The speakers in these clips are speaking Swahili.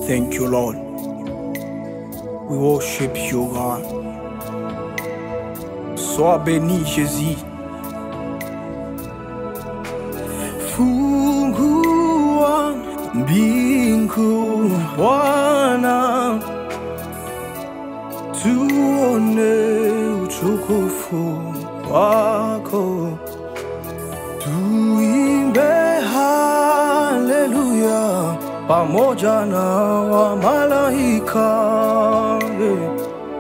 Thank you, Lord. We worship you, God. Sois béni, Jésus. Fungua mbingu, Bwana, tuone utukufu wako, tuimbe haleluya pamoja na wamalaika. Yeah.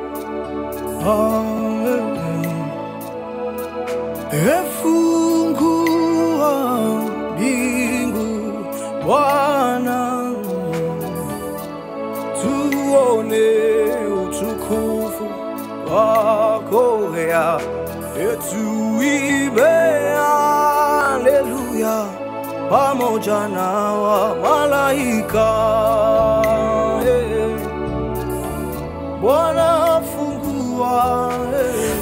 Efungua mbingu Bwana, tuone utukufu wako ya tuibe haleluya pamoja na wamalaika. Yeah. Bwana fungua eh.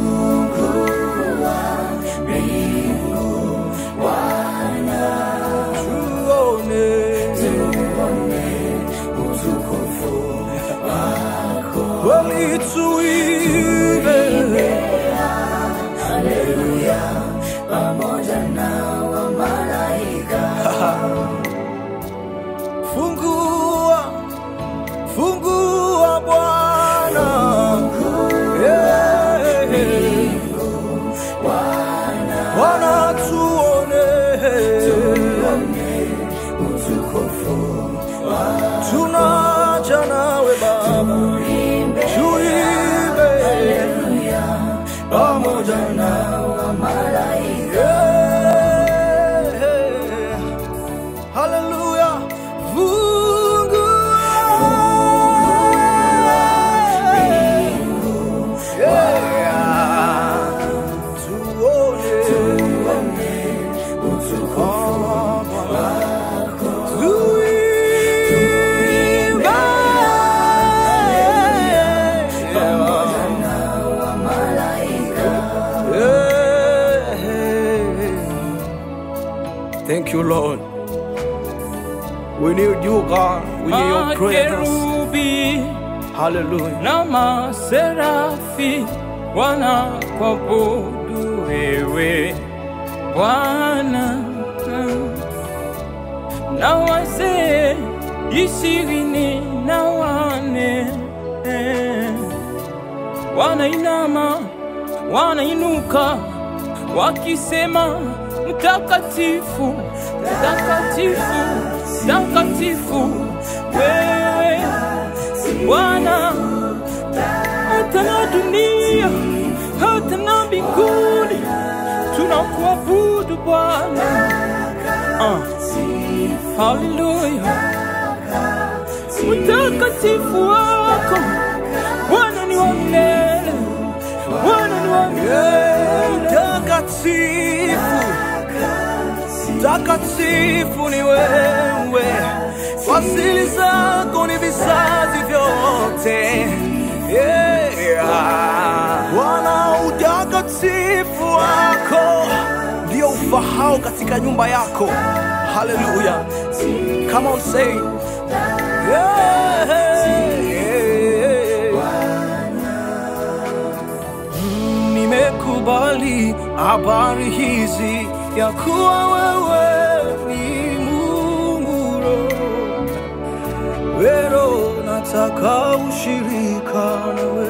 tuone kweli tuibe fungua fungua Bwana Yeah. Bwana tuone tunaja nawe Baba tuimbe pamoja na Yeah. Hallelujah. Fungua. Yeah. Tuone. Oh, Bwana. Tuimbe. Yeah. Thank you, Lord. We need you, God. We need your presence. Makerubi Hallelujah. na maserafi wanakuabudu wewe Bwana, na wazee ishirini na wane wanainama wanainuka wakisema mtakatifu mtakatifu mtakatifu wewe Bwana hata na dunia hata na mbinguni tunakuabudu Bwana uh. Haleluya mtakatifu wako Bwana ni wa milele Bwana ni wa milele Takatifu, takatifu ni wewe, fasili zako ni vizazi vyote. Yeah. Bwana, utakatifu wako ndio ufahao katika nyumba yako. Haleluya, come on say yeah. Nimekubali habari hizi ya kuwa wewe ni Mungu Roho. Wero nataka ushirika nawe,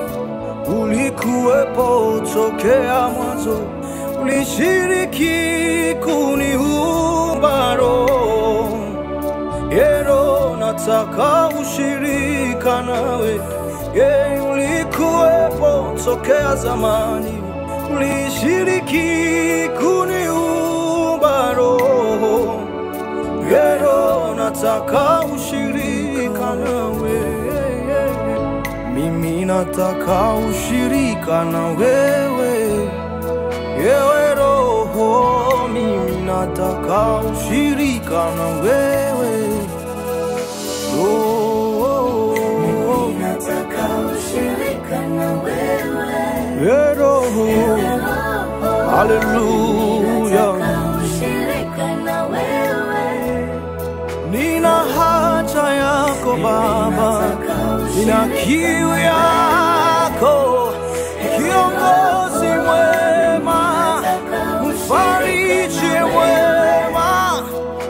ulikuwepo tokea mwanzo, ulishiriki kuniumba roho Yero nataka ushirika nawe, ye ulikuwepo tokea zamani, ulishiriki kuniumba roho. Yero nataka ushirika nawe, mimi nataka ushirika na wewe, yewe roho, mimi nataka ushirika na wewe. Oh, Nataka ushirika na wewe. yeah, Roho. Haleluya. Nataka ushirika na wewe. Nina haja yako yako Baba, nina kiu yako, kiongozi mwema, mfariji mwema,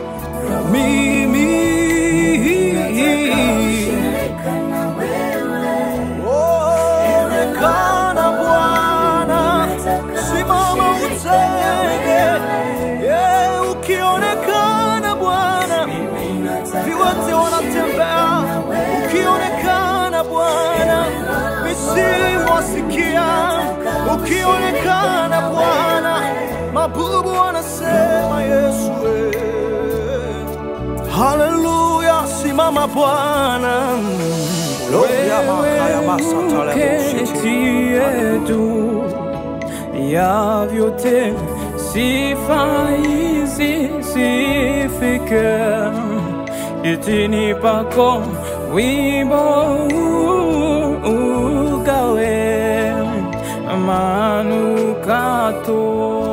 mimi onekana Bwana, simama utende, yeah, ukionekana Bwana viwete wanatembea, ukionekana Bwana, misimu wasikia, ukionekana Bwana, mabubu wanasema Yesu. eh. Haleluya, simama Bwana. Wewe uketi yetu ya vyote, sifa hizi zifike itini pako, wimbo huu ugawe manukato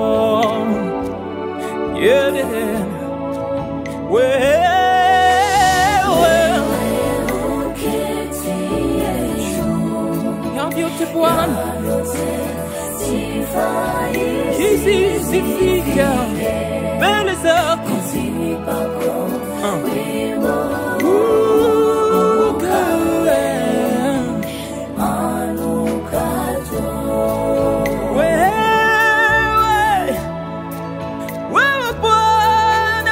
yeah. Wewe ya vyote Bwana, hizi zifika mbele zako ukawe wewe wewe Bwana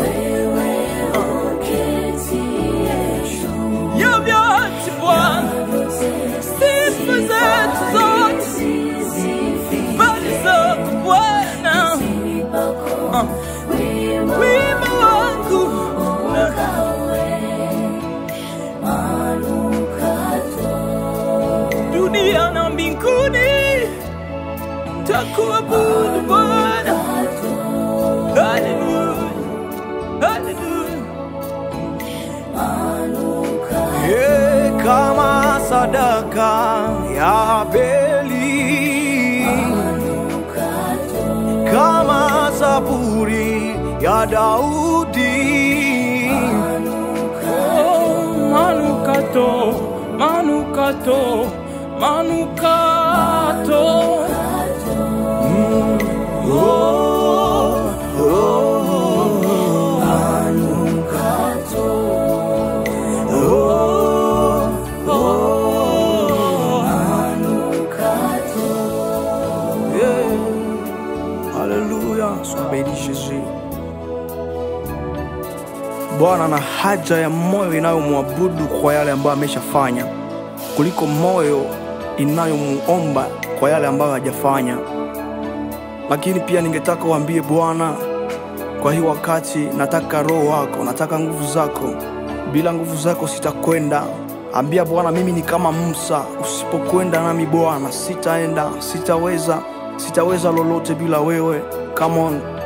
ya vyote Bwana, sifa zetu zote mbele zako Bwana, wima wangu dunia na mbinguni takuabudu Bwana. Haleluya, haleluya. Ye, kama sadaka ya Abeli, kama zaburi ya Daudi, Oh, manukato, manukato, manukato. Yeah. Haleluya, sois Jésus. Bwana ana haja ya moyo inayomwabudu kwa yale ambayo ameshafanya kuliko moyo inayomuomba kwa yale ambayo hajafanya. Lakini pia ningetaka uambie Bwana, kwa hii wakati nataka roho wako, nataka nguvu zako. Bila nguvu zako sitakwenda. Ambia Bwana, mimi ni kama Musa, usipokwenda nami Bwana sitaenda, sitaweza, sitaweza lolote bila wewe. Come on,